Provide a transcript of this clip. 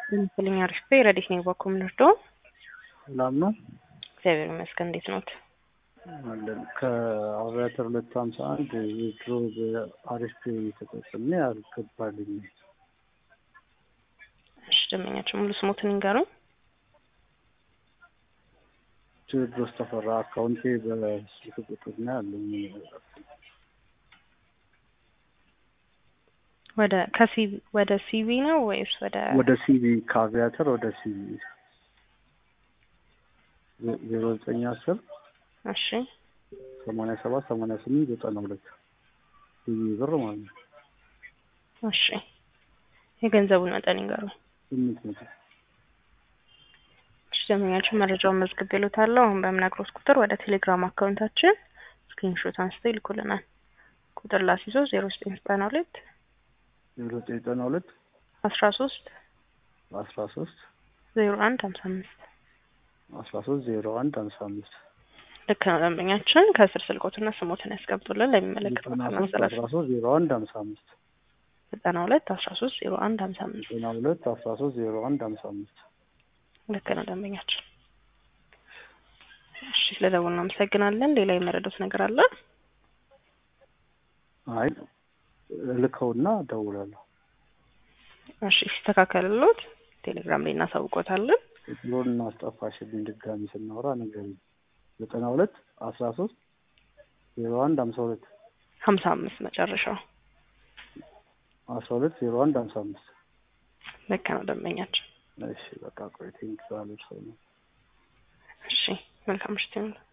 ምስልኛ አሪፍ ረዲት ነኝ በኩል ምንርዶ ሰላም ነው። እግዚአብሔር ይመስገን። እንዴት ኖት? አለን ከአብያተር ሁለት ሀምሳ አንድ የድሮ በአሪፍ ተጠቅሜ አልገባልኝ። እሺ ደንበኛችን ሙሉ ስሞትን ይንገሩኝ። ቴዎድሮስ ተፈራ አካውንቴ በስልክ ቁጥር ነው ያለኝ። ወደ ከሲቪ ወደ ሲቪ ነው ወይስ ወደ ወደ ሲቪ ከአቪያተር ወደ ሲቪ ዜሮ ዘጠኝ አስር እሺ ሰማንያ ሰባት ሰማንያ ስምንት ዘጠና ሁለት ሲቪ ብር ማለት ነው። እሺ የገንዘቡን መጠን ይንገሩኝ። ስምንት መቶ እሺ ደንበኛችን መረጃውን መዝግብ ይሉታለሁ። አሁን በምነግሮት ቁጥር ወደ ቴሌግራም አካውንታችን ስክሪንሾት አንስተው ይልኩልናል። ቁጥር ላስይዞ ዜሮ ዘጠኝ ዘጠና ሁለት ዜሮ ዘጠኝ ዘጠና ሁለት አስራ ሶስት አስራ ሶስት ዜሮ አንድ ሀምሳ አምስት አስራ ሶስት ዜሮ አንድ ሀምሳ አምስት ልክ ነው። ደንበኛችን ከስር ስልኮትና ስሞትን ያስቀምጡልን ለሚመለከተው ዘጠና ሶስት ማስተላለፍ አስራ ሶስት ዜሮ አንድ ሀምሳ አምስት ዘጠና ሁለት አስራ ሶስት ዜሮ አንድ ሀምሳ አምስት ዘጠና ሁለት አስራ ሶስት ዜሮ አንድ ሀምሳ አምስት ልክ ነው ደንበኛችን። እሺ ስለደወሉ እናመሰግናለን። ሌላ የመረዱት ነገር አለ? አይ ልከውና እደውላለሁ። እሺ ሲስተካከልሎት ቴሌግራም ላይ እናሳውቆታለን። ድሮን እናስጠፋሽልኝ ድጋሚ ስናወራ ነገር ዘጠና ሁለት አስራ ሶስት ዜሮ አንድ ሀምሳ ሁለት ሀምሳ አምስት መጨረሻው አስራ ሁለት ዜሮ አንድ ሀምሳ አምስት ልክ ነው ደንበኛችን። እሺ በቃ ቆይ ቴንክ ባለች ሰው ነው እሺ መልካም ምሽት ይሁን።